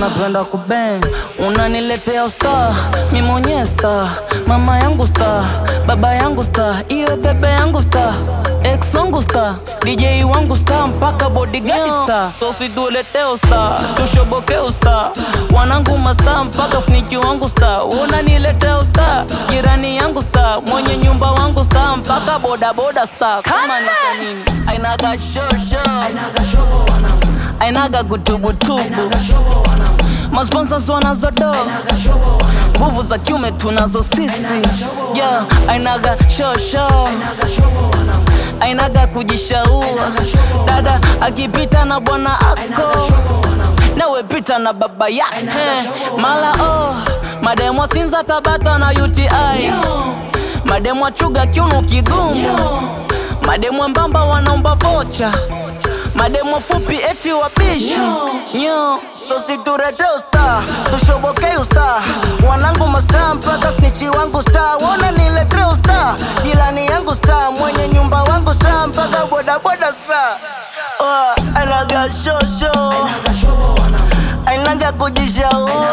unapenda kubeng unaniletea usta mi mwenyewe sta mama yangu sta baba yangu sta iyo bebe yangu sta ex wangu sta dj wangu sta mpaka bodigadi sta so situleteo sta tushobokeo sta wanangu masta mpaka sniki wangu sta unaniletea usta jirani yangu sta mwenye nyumba wangu sta mpaka bodaboda sta kama ni kwa nini ainaga shosho ainaga kutubutubu masponsors wanazodo nguvu za kiume tunazo sisi yeah, ainaga shosho ainaga kujishaua dada akipita na bwana ako nawe pita na baba yake mala oh, mademwa sinza tabata na uti mademwa chuga kiuno kigumu mademwa mbamba wanaomba vocha mademo fupi eti wapishi nyo sositurete usta tushobokei usta wanangu masta mpaka snichi wangu sta wona nilete usta jilani yangu sta mwenye nyumba wangu sta mpaka bodaboda sta oh, anaga shosho ainaga kujishaua